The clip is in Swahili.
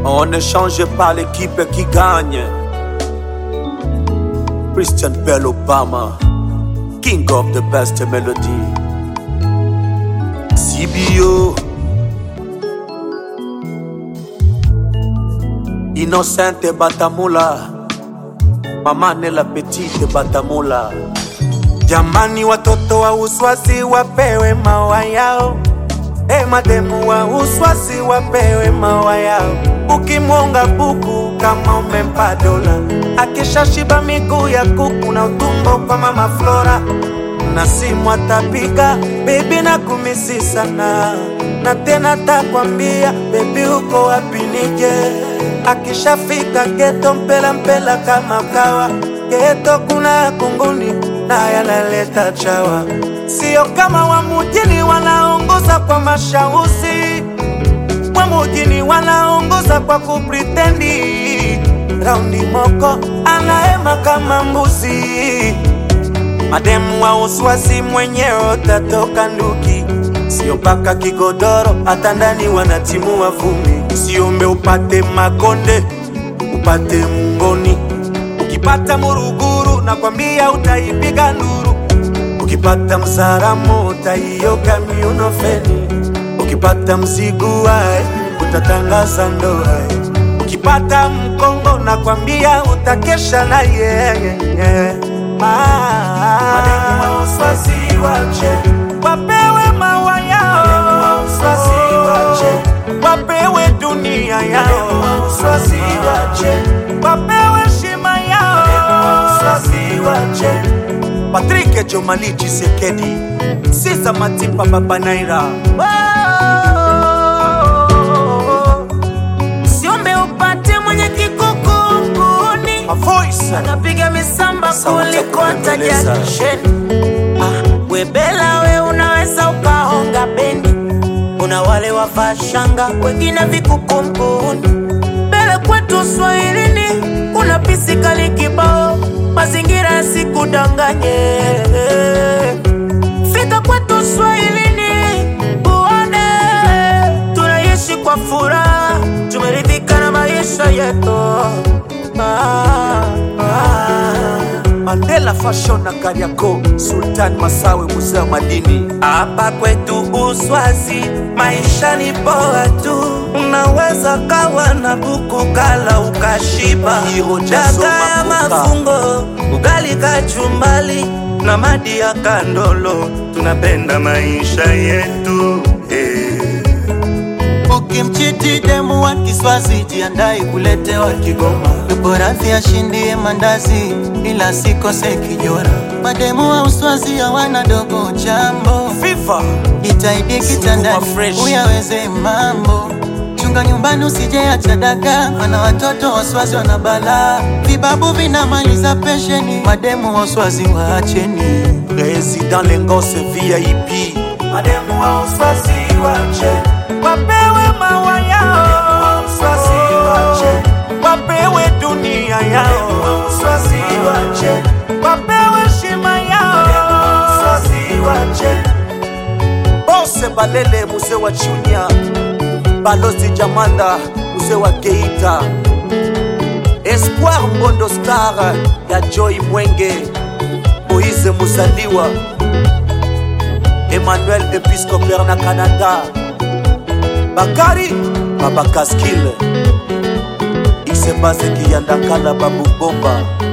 On ne change pas l'équipe qui gagne. Christian Bell Obama, King of the best melody. CBO. Innocente Batamula. Mama Nela Petite Batamula. Jamani, watoto wa uswasi wapewe mawa yao. E, mademu wa uswasi wapewe mawa yao. Ukimwonga buku kama umempa dola, akishashiba miguu ya kuku na utumbo kwa mama Flora, na simu atapiga bebi na kumisi sana, na tena takwambia bebi uko wapi nije. Akishafika geto mpela mpela kama kawa, geto kuna kunguni na yanaleta chawa, sio kama wa mujini wanaongoza kwa mashauzi wa mujini wanaongoza kwa kupritendi. Raundi moko anaema kama mbuzi, mademu wa uswasi mwenyewe utatoka nduki, sio mpaka kigodoro, hata ndani wanatimua vumbi. Usiombe upate makonde, upate mungoni. Ukipata muruguru, nakwambia utaipiga nduru. Ukipata msaramu, utaioga miuno feni. Ukipata mziguae utatangaza ndoa. Ukipata mkongo nakwambia utakesha na yeye. Mademu wache wapewe mawa yao, wapewe dunia yao, wapewe shima yao. Patrick Jomali Chisekedi, Sisa Matipa Baba Naira. Siombe upate mwenye kikukunguni A voice. anapiga misamba Sauti ya kuliko hata kubembeleza. jakisheni. Ah, webela we unaweza ukahonga bendi, kuna wale wavaa shanga, wengine vikukumbuni. Mbele kwetu Swahilini kuna pisikali kibao, mazingira yasikudanganye. Fika kwetu Swahilini uone tunaishi kwa furaha, tumeridhika na maisha yetu. Ah, ah. Mandela Fashion na Kariako, Sultan Masawe, mzee wa madini. Hapa kwetu Uswazi maisha ni poa tu, unaweza kawa na buku kala ukashiba, Hiro daga Jazo ya Makuta. mafungo, ugali kachumbali na madi ya kandolo, tunapenda maisha yetu eh. Ukimchiti demu wa Kiswazi, jiandae kuletewa Kigoma. Yupo radhi ashindie mandazi, ila sikose kijora. Mademu wa Uswazi hawana dogo jambo, FIFA jitahidi kitandani Sukuma fresh. uyaweze mambo. Chunga nyumbani usijeacha daga, mana watoto wa Uswazi wana balaa. Vibabu vinamaliza pensheni, mademu wa Uswazi waacheni. President Lengose VIP. Mademu wa Uswazi wache wapewe mawa yao, Uswazi wache wapewe dunia yao, Uswazi wache wapewe shima yao, Uswazi wache Bose Balele, mzee wa Chunya. Balozi Jamanda, mzee wa Geita. Espoir Mbondo Star ya Joy Mwenge. Moise Musaliwa. Emmanuel Episcopal na Canada. Bakari Baba Kaskil. Isebase Kiyandakala Babu Bomba.